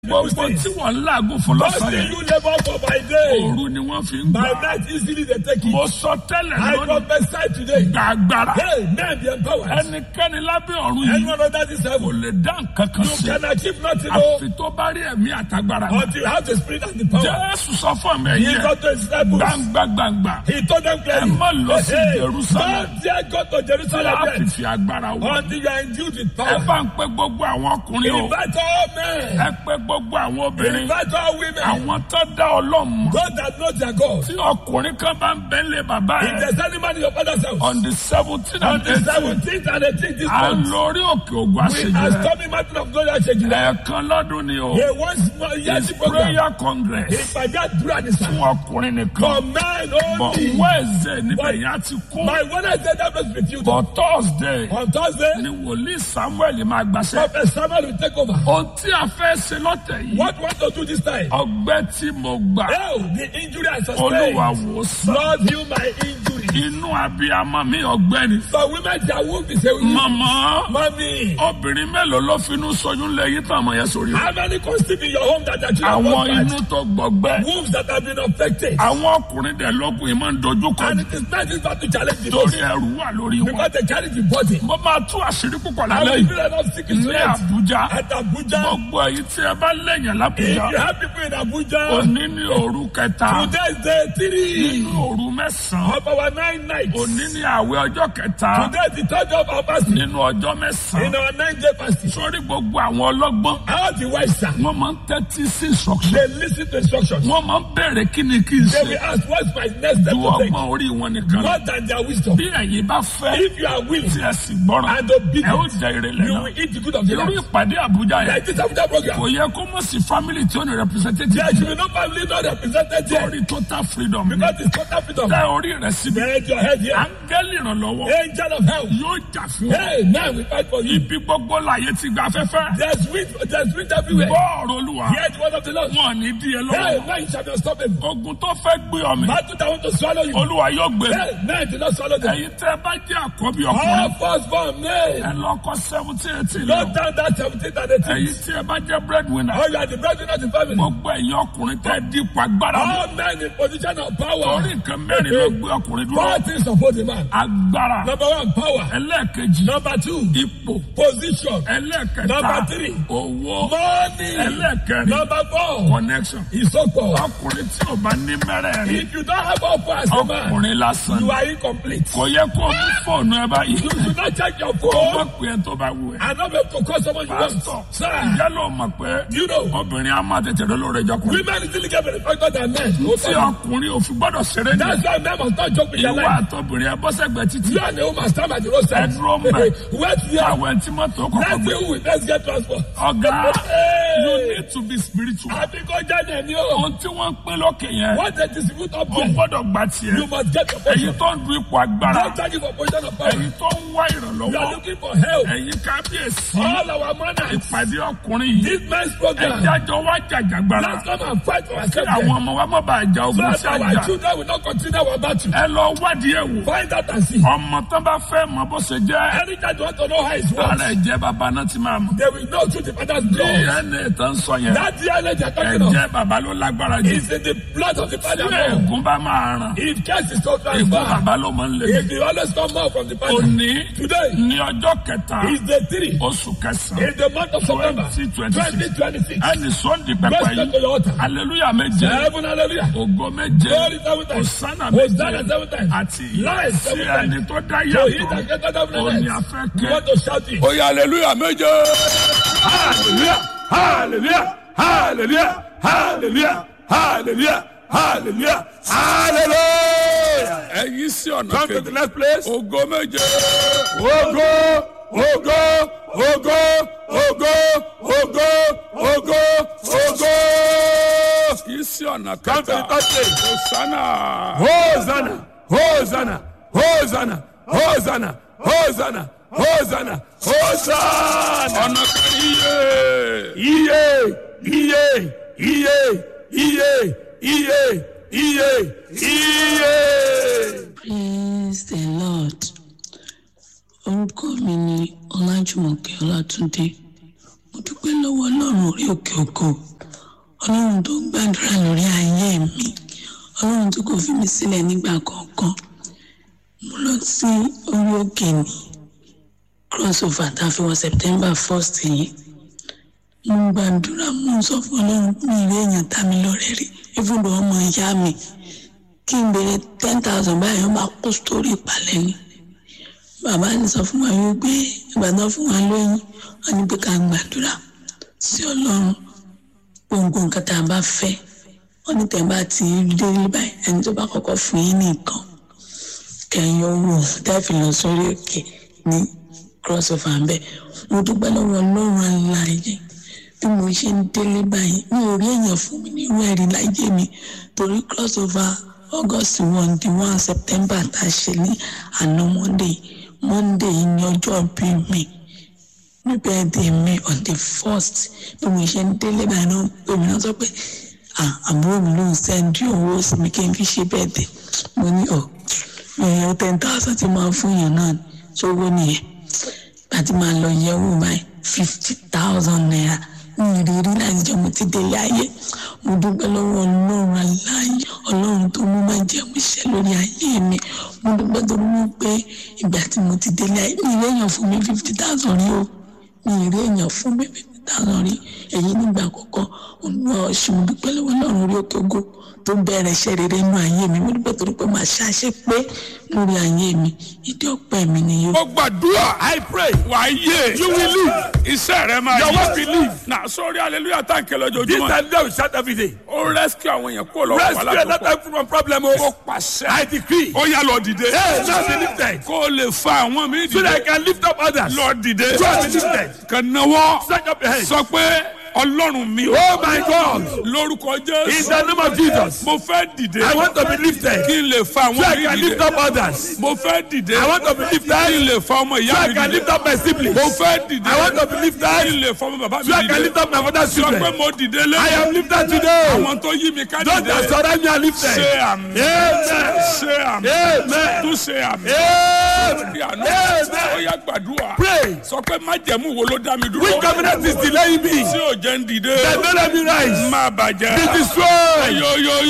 gbogbo tí wọ́n ń làágùn fún lọ́sàn Fasting yẹn you labor for by day. òru ni wọ́n fi ń By gbà night easily they take mo it. sọ tẹ́lẹ̀ I lónìí prophesy today. gbàgbára Hey, men be empowered. ẹnikẹ́ni lábẹ́ ọ̀run yìí Anyone under this kò heaven, lè dá nǹkan kan you sí can achieve nothing oh, àfi tó bá rí ẹ̀mí àtagbára until you have the spirit and the power. jésù sọ fún mi He ẹ̀yẹ got to his disciples. gbangba gbangba He told them clearly. Ẹ má lọ sí Hey, Jerusalem. Don't dare go to tí Jerusalem a fi yet fi agbára wọ until you are endued with ẹ power. bá ń pe gbogbo àwọn ọkùnrin o Invite all men. ẹ pe gbogbo àwọn obìnrin Invite all women. àwọn tó dá ọlọ́mọ God that knows their God. tí ọkùnrin kan bá ń bẹ́lẹ̀ bàbá If ẹ̀ there's any man in your father's house, on the seventeen on and the eighteen 17th and 18th this à ń month, lórí òkè ògùn we are àṣejù storming mountain of glory Ashejile. ẹ̀ẹ̀kan lọ́dún ni o A once more yearly it's program. prayer congress Ìpàdé àdúrà ní sá. fún ọkùnrin nìkan For men but only. wednesday níbẹ̀ yẹn á ti kú My Wednesday that was with you. but thursday On Thursday, ni wòlíì samuel máa gbàṣẹ Prophet Samuel will take over. ohun tí a fẹ́ ṣe lọ́tẹ̀ yìí What we want to do this time? ọgbẹ́ tí mo gbà Oh, the injury I olúwa sustained. wò sàn Lord, heal my injury. inú abiyamọ mi ọ̀gbẹ́ni For women, their womb is a wound. mọmọ Mommy, obìnrin mélòó ló finú sọyún lẹ́yìn tán àmọ́ yẹn sórí how many conceived in your home that are children àwọn born inú bad? tó gbọgbẹ́ Wombs that have been affected. àwọn ọkùnrin dẹ̀ lọ́kùnrin máa ń dojú kọ And it is not this battle challenge the torí most. ẹrù wà lórí wọn Because they carry the body. mo máa tú àṣírí púpọ̀ I lálẹ́ will yìí feel enough sick in ní tonight. àbújá At Abuja, gbogbo èyí tí ẹ bá lẹ́yìn if lábújá you have people in Abuja, òní ní òru kẹta today is day three nínú òru mẹ́sàn-án of our nine nights. òní ní àwẹ̀ ọjọ́ kẹta Today is the third day of our fasting. nínú ọjọ́ In mẹ́sàn-án our nine day fasting. sórí gbogbo àwọn ọlọ́gbọ́n All the wise sir, wọ́n máa ń tẹ́tí sí instruction they listen to instructions. wọ́n máa ń bẹ̀rẹ̀ kí ni kí n They ṣe will ask, what's my next step ju to take? ọgbọ́n orí wọn nìkan lọ. More than their wisdom. bí ẹ̀yin bá fẹ́ If you are willing tí ẹ sì gbọ́ràn and ẹ ó obedient, jẹ ìrẹ̀lẹ̀ you náà will eat the good of the irú land. ìpàdé àbújá yẹn Like this Abuja program. kò yẹ kó mọ̀ sí family tí ó ní representative There should be no family not represented here. lórí total freedom ní Because it's total freedom. tẹ orí rẹ̀ síbi Bend your head here. áńgẹ́lì ìrànlọ́wọ́ Angel of help. yóò jà fún ọ Hey, now we fight for you. ibi gbogbo láyé ti gba afẹ́fẹ́ There's wind, there's wind everywhere. bọ́ọ̀rù olúwa Hear the word of the Lord. wọn ní díẹ̀ Hey, lọ́wọ́ now you shall not stop him. ogun tó fẹ́ gbé ọmọ Battle that want to swallow you. olúwa yóò gbé Hey, now do not swallow them. ẹ̀yin tẹ́ bá jẹ́ àkọ́bí ọkùnrin All firstborn men. ẹ lọ́kọ́ seventeen eighteen Go lọ down that 17th and 18th. ẹ̀yin tí ẹ bá jẹ́ breadwinner Oh, you are the breadwinner of the family. gbogbo ẹ̀yin ọkùnrin tẹ́ dípò agbára mú All men in position of power. torí nǹkan mẹ́rin ló gbé ọkùnrin dúró Four things support the man. agbára Number one, power. ẹlẹ́ẹ̀kejì Number two, ipò position. ẹlẹ́ẹ̀kẹta Number three. owó Money. ẹlẹ́ẹ̀kẹrin Number four, connection ìsopọ̀. ọkùnrin tí ò bá ní mẹ́rẹ̀ẹ̀rin If you don't have offer as a man, ọkùnrin lásán you are incomplete. kò yẹ kó mú fóònù ẹ báyìí You should not check your kó má phone pè é tó bá wù ẹ́ and not be able to call someone you pásítọ̀ want. Sir, ìyá ló mọ̀ pé you know, obìnrin á máa tètè lólórí ẹjọkùnrin women still get better than men. tí ọkùnrin ò fi gbọ́dọ̀ ṣeré ní That's why men must not joke with their ìwà life. àtọbìnrin ẹ bọ́sẹ̀gbẹ́ títí You and the woman stand at the roadside. Ẹ dúró mbẹ̀. Wait here. àwọn tí mọ́tò kọ̀kọ́ Let's gbé see who will best get transport. ọ̀gá Hey. you need to be spiritual Àbí kó jáde ní o. ohun tí wọ́n ń pín lókè yẹn What they distribute up ó there, gbọ́dọ̀ gba tiẹ̀ you must get your èyí portion. tó ń du ipò agbára Don't take it for position of power. èyí tó ń wá You ìrànlọ́wọ́ are looking for help. ẹ̀yin kábíyèsí All our manners. ìpàdé ọkùnrin yìí This man's program. ẹ̀jájọ́ wá jàjàgbara Let's come and fight for kí ourselves. àwọn here. ọmọ wa má bàa jà So ogun that sí our àjà children will not continue our battle. ẹ lọ wádìí ẹ̀ wò Find out and see. ọmọ tán bá fẹ́ mọ bó ṣe jẹ́ Anytime you want to know how it works, ara ẹ̀jẹ̀ bàbá náà ti máa mọ̀ they will know through the father's blood. dna tó ń sọ yẹn That DNA they are talking of ẹ̀jẹ̀ bàbá ló lágbára jù is in the blood of the father. tí ẹ̀gún bá máa ràn If case is so ẹ̀gún transferred, bàbá ló máa ń lé if you always come out from the father. òní Today ní ọjọ́ kẹta is the three. oṣù kẹsàn-án In the month of September 2026 2026. ẹni sọ́ndì pẹpẹ Let's go to yìí your altar. aleluya méje Heaven, hallelujah. ògo méje Glory seven times. osana Hosanna méje seven times. àti Life sí seven times. ẹni tó dá So he yàtọ̀ that get out of the òní night. afẹ́ You kẹ́. want to shout it. Oya aleluya méje. Hallelujah, hallelujah, hallelujah, hallelujah, hallelujah, hallelujah, hallelujah. Ẹyin sí ọ̀nà kejì. Come to the next place. Ògo méje. Ògo, ògo, ògo, ògo, ògo, ògo, ògo. Yìí sí ọ̀nà kẹta. Come to the third place. Hosanna. Hosanna, Hosanna, Hosanna, Hosanna, Hosanna, Hosanna, Hosanna. Ọ̀nà kan iye. Iye, iye, iye, iye, iye, iye, iye. Praise the Lord. Orúkọ mi ni Ọlájùmọ̀kẹ́ Ọlátúndé. Mo dúpẹ́ lọ́wọ́ ọlọ́run orí òkè òkò ọlọ́run tó ń gbàdúrà lórí ayé mi ọlọ́run tó kò fi mí sílẹ̀ nígbà kọ̀ọ̀kan mo lọ sí orí òkè ní crossover tá a fi wọ september first yìí mo ń gbàdúrà mo ń sọ fún ọlọ́run mi ìwé èèyàn tá mi lọ́rẹ́ rí ibùdó ọmọ ìyá mi kí n béèrè ten thousand báyìí wọ́n máa kó sórí ìpàlẹ́ ni bàbá ti sọ fún wa wípé ìgbàdàn fún wa lóyún wọn ní pé ká gbàdúrà sí ọlọ́run gbogbo nǹkan tá a bá fẹ́ wọn ní tẹ̀ bá ti dé báyìí ẹni tó bá kọ́kọ́ fún yín nìkan kẹyìn owó tẹ́fì lọ sórí òkè ní crossover ń bẹ mo dúpẹ́ lọ́wọ́ ọlọ́run aláàyè bí mo ṣe ń délé báyìí mi ò rí èèyàn fún mi ní irú ẹ̀rí láyé mi torí crossover august one di one september tá a ṣe ní àná monday monday ní ọjọ́ bí mi ní birthday mi on the first bí mo ṣe ń délé báyìí náà pé mi náà sọ pé ah àbúrò mi ló ń sẹ́ndí owó sí mi kí n fi ṣe birthday mo ní ọ̀ èèyàn ten thousand ti máa fún yàn náà sówó nìyẹn àti máa lọ yẹ̀wò báyìí fifty thousand naira ní ìrírí láti jẹ́ mo ti délé ayé mo dúpẹ́ lọ́wọ́ ọlọ́run aláyé ọlọ́run tó mú máa jẹ́ mo ṣe lórí ayé mi mo dúpẹ́ tó mú pé ìgbà tí mo ti délé ayé mi ìrí èèyàn fún mi fifty thousand rí o mi ìrí èèyàn fún mi fifty thousand rí èyí nígbà àkọ́kọ́ olúwa ọ̀ṣun mo dúpẹ́ lọ́wọ́ ọlọ́run orí òkè ògo tó bẹ̀rẹ̀ iṣẹ́ rere nínú ayé mi mo dúpẹ́ torí pé màá ṣàṣẹ pé lórí ayé mi ìdí ọpẹ́ mi nìyí. mo gbàdúrà I pray. wà á yé You will live. iṣẹ́ rẹ máa Your yé work will live. na sórí hallelujah tá n kẹlẹ This ojoojúmọ́ time they will shout every day. ó rescue àwọn èèyàn kó lọ Rescue wàhálà tó another pọ̀ time from problem. ó Oh, pàṣẹ I decree. ó yá lọ dìde Hey, now be lifted. kó o lè fa àwọn mi So that I dìde can lift up others. lọ dìde So I be lifted. kàn náwó Stretch up your hands. sọ pé ọlọ́run mi Oh my God. lórúkọ In jésù the name of Jesus. mo fẹ́ dìde I want to be lifted. kí n lè fa So àwọn I mi can dìde lift up others. mo fẹ́ dìde I want to be kí n lifted. lè fa ọmọ So ìyá I mi can dìde lift up my siblings. mo fẹ́ dìde I want to be kí n lifted. lè fa ọmọ bàbá mi So I can dìde lift up my father's sọ pé children. mo dìde lé I am lifted today. àwọn tó yí mi ká Those that dìde surround me are lifted. ṣe àmì Amen. ṣe àmì Amen. tún ṣe àmì Amen. bí àná Amen. ó yá gbàdúrà Pray. sọ pé májẹ̀mú wo ló dá mi dúró Which covenant is delaying me? tí ò jẹ́ ń dìde That don't let me rise. má bàjẹ́ Be destroyed. yóyóyó